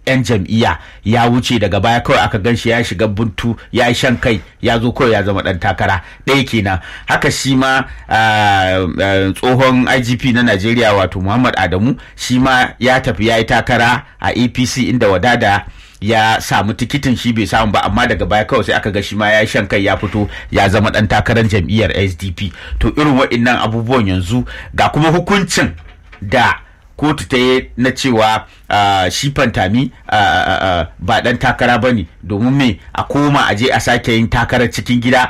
'yan jam'iyya ya wuce daga baya kawai aka gan shi ya shiga buntu ya yi shan kai ya zo kawai ya zama dan takara ɗaya kenan haka shi ma tsohon igp na najeriya wato muhammad adamu shi ma ya tafi ya yi takara a apc inda wadada ya samu tikitin shi bai samu ba amma daga baya kawai sai aka ga shi ma ya shan kai ya fito ya zama dan takarar jam'iyyar sdp to irin waɗannan abubuwan yanzu ga kuma hukuncin da kotu ta yi na cewa uh, shi fantami uh, uh, ba dan takara ba ne domin me a koma a je a sake yin takarar cikin gida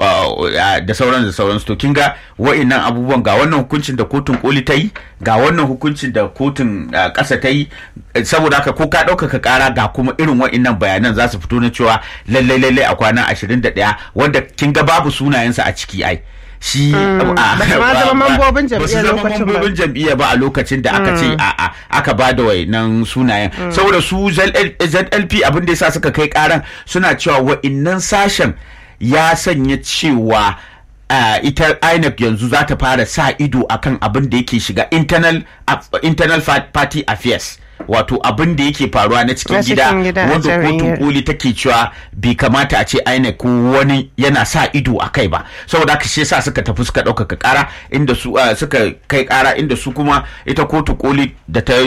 da sauran da sauran to kin ga wa'annan abubuwan ga wannan hukuncin da kotun koli ta yi ga wannan hukuncin da kotun ƙasa ta yi saboda haka ko ka ɗaukaka ƙara ga kuma irin wa'annan bayanan za su fito na cewa lallai lallai a kwana 21 wanda kin ga babu sunayensa a ciki ai shi ba zama mambobin jam'iyyar lokacin ba mambobin jam'iyya ba a lokacin da aka ce a aka ba da wayannan sunayen saboda su ZLP abin da yasa suka kai karan suna cewa wa'innan sashen ya sanya cewa Uh, ita INEC yanzu za ta fara sa ido akan abin da yake shiga internal, uh, internal party affairs wato abin da yake faruwa na cikin gida wanda kotun koli take cewa bai kamata a ce INEC ko wani yana sa ido a kai ba saboda haka shi yasa suka tafi suka ɗaukaka ƙara inda su uh, suka kai ƙara inda su kuma ita kotu koli da ta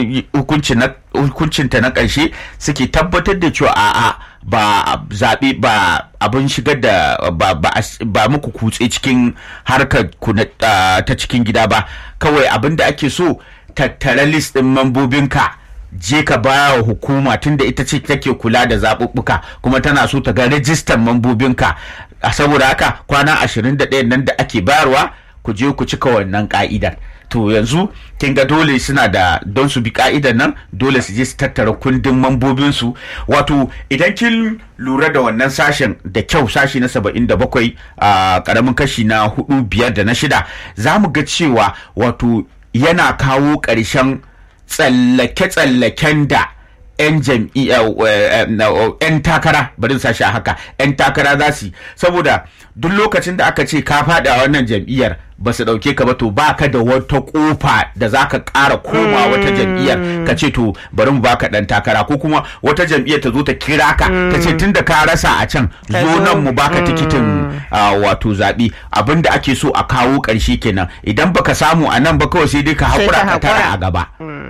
hukuncinta na ƙarshe suke tabbatar da cewa a'a ba zaɓe ba abin shigar da ba muku kutse cikin harkar ta cikin gida ba kawai abin da ake so tattara list ɗin mambobinka je ka ba wa hukuma tunda ita ce take kula da zaɓuɓɓuka kuma tana so ta ga rajistan mambobinka saboda haka kwana 21 nan da ake bayarwa ku je ku cika wannan ka'idar to yanzu kin ga dole suna da don su bi ka'idar nan dole su je su tattara kundin mambobinsu wato idan kin lura da wannan sashen da kyau sashi na saba'in da bakwai a karamin kashi na hudu biyar da na shida za mu ga cewa wato yana kawo ƙarshen tsallake-tsallaken da 'yan jam'iyya 'yan takara bari sashi a haka 'yan takara za su saboda duk lokacin da aka ce ka faɗa wannan jam'iyyar ba su ɗauke ka ba to ba ka da wata ƙofa da za ka ƙara koma wata jam'iyyar ka ce to bari mu baka ɗan takara ko kuma wata jam'iyyar ta zo ta kira ka ta ce tun da ka rasa a can zo nan mu baka tikitin wato zaɓe abin da ake so a kawo ƙarshe kenan idan baka samu a nan ba kawai sai dai ka haƙura ka tara a gaba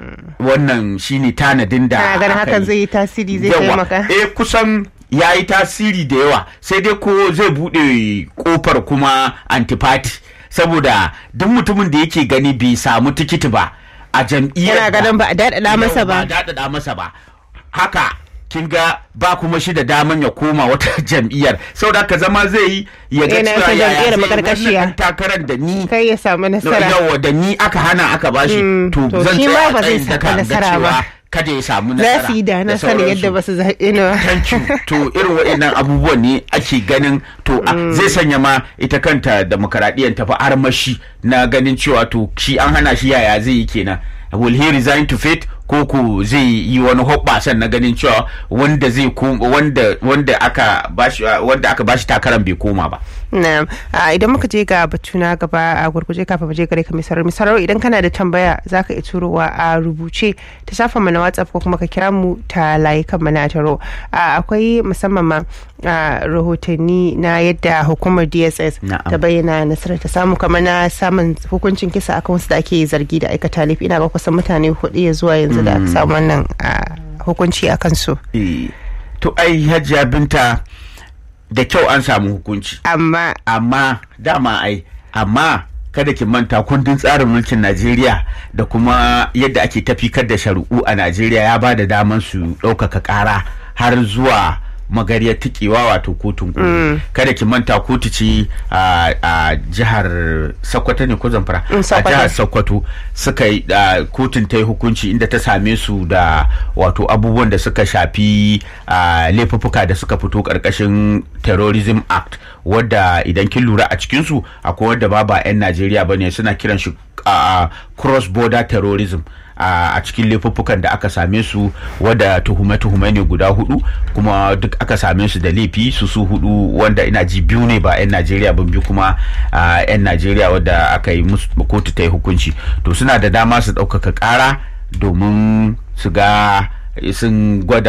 wannan shine tanadin da ganin hakan zai yi tasiri zai taimaka eh kusan ya yi tasiri da yawa sai dai ko zai buɗe ƙofar kuma antipati saboda duk mutumin da yake gani bai samu tikiti ba a jam'iyyar yana ganin ba a daɗaɗa masa ba ba daɗaɗa masa ba haka kin ga ba kuma shi da daman ya koma wata jam'iyyar saboda ka zama zai yi ya ga Yana cewa son ya jam'iyyar zai makarkashiya. wannan takarar da ni kai ya samu nasara yawa da ni aka hana aka bashi Mm, to to zan shi tsaya ma ba zai tsayin samu daka ga nasara ba. cewa kada ya samu za nasara su yi da na sani sauransu. yadda ba su zaɓe ni ba thank you to irin waɗannan abubuwan ne ake ganin to a- zai sanya ma ita kanta demokaradiyyar tafi armashi na ganin cewa to shi an hana shi yaya zai yi kenan will he resign to fate ko ko zai yi wani hoɓɓasan na ganin cewa wanda zai kom- wanda wanda aka bashi wanda aka bashi takaran bai koma ba Na'am. A, idan muka je ga batu na gaba a gurguje kafin mu je gare ka misarar misarar idan kana da tambaya za ka iya turowa a rubuce ta shafin mu na WhatsApp ko kuma ka kira mu ta layukan mu na taro. A, akwai musamman ma a, rahotanni na yadda hukumar DSS Na'am. ta bayyana nasarar ta samu kamar na samun hukuncin kisa akan wasu da ake zargi da aikata laifi ina ga kusan mutane hudu ya zuwa yanzu da aka samu wannan a, hukunci a kansu. Eh, to ai hajiya binta da kyau an samu hukunci Amma amma dama ai amma kada ki manta kundin tsarin mulkin Najeriya da kuma yadda ake tafikar da shari'u a Najeriya ya ba da daman su ɗaukaka ƙara har zuwa magariyar tikewa wato kotun koli kada ki manta kotu ce a a jihar Sokoto ne ko Zamfara Mm, a Sokoto. jihar Sokoto suka yi a, kotun ta yi hukunci inda ta same su da wato abubuwan da suka shafi a, laifuffuka da suka fito karkashin terrorism act wadda idan kin lura a cikinsu akwai wadda ba ba 'yan najeriya ba ne suna kiran shi a, cross border terrorism a a cikin laifuffukan da aka same su wadda tuhume-tuhume ne guda hudu kuma duk aka same su da laifi su su hudu wanda ina ji biyu ne ba 'yan najeriya ban biyu kuma a, 'yan najeriya wadda aka yi musu kotu ta yi hukunci to suna da dama su ɗaukaka ƙara domin su ga sun gwada